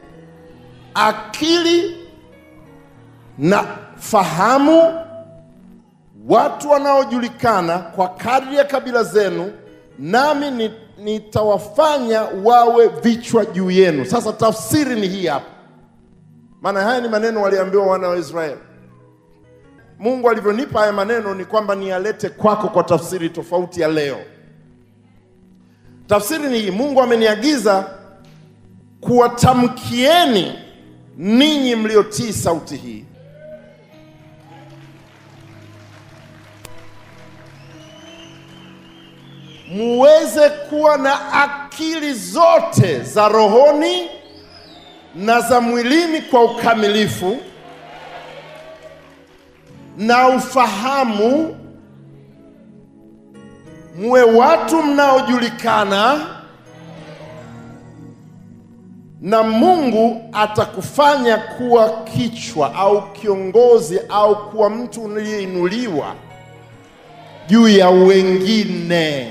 akili na fahamu, watu wanaojulikana kwa kadri ya kabila zenu, nami ni nitawafanya wawe vichwa juu yenu. Sasa tafsiri ni hii hapa, maana haya ni maneno waliambiwa wana wa Israeli. Mungu alivyonipa haya maneno ni kwamba niyalete kwako kwa tafsiri tofauti ya leo. Tafsiri ni hii, Mungu ameniagiza kuwatamkieni ninyi mliotii sauti hii muweze kuwa na akili zote za rohoni na za mwilini kwa ukamilifu, na ufahamu, muwe watu mnaojulikana, na Mungu atakufanya kuwa kichwa au kiongozi au kuwa mtu uliyeinuliwa juu ya wengine.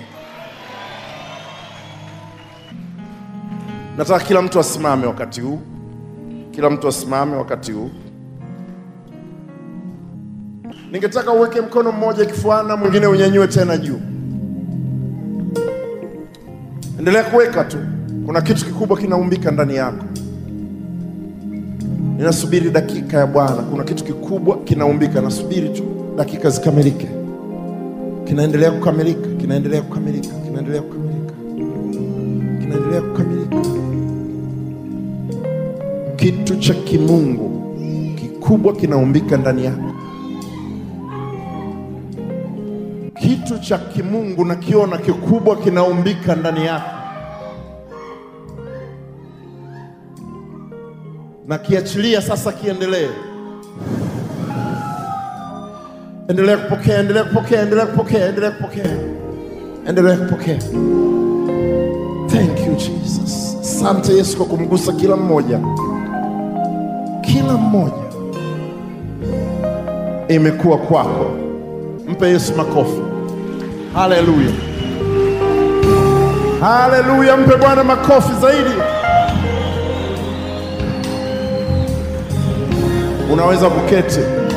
Nataka kila mtu asimame wakati huu, kila mtu asimame wakati huu. Ningetaka uweke mkono mmoja kifuani na mwingine unyanyue tena juu. Endelea kuweka tu, kuna kitu kikubwa kinaumbika ndani yako. Ninasubiri dakika ya Bwana, kuna kitu kikubwa kinaumbika. Nasubiri tu dakika zikamilike, kinaendelea kukamilika, kinaendelea kukamilika, kinaendelea kukamilika, kinaendelea kukamilika. Kitu cha kimungu kikubwa kinaumbika ndani yako. Kitu cha kimungu nakiona kikubwa kinaumbika ndani yako, na kiachilia sasa, kiendelee. Endelea kupokea, endelea kupokea, endelea kupokea, endelea kupokea, endelea kupokea. Thank you Jesus. Asante Yesu kwa kumgusa kila mmoja, kila mmoja. Imekuwa kwako. Mpe Yesu makofi. Haleluya, haleluya! Mpe Bwana makofi zaidi. Unaweza kuketi.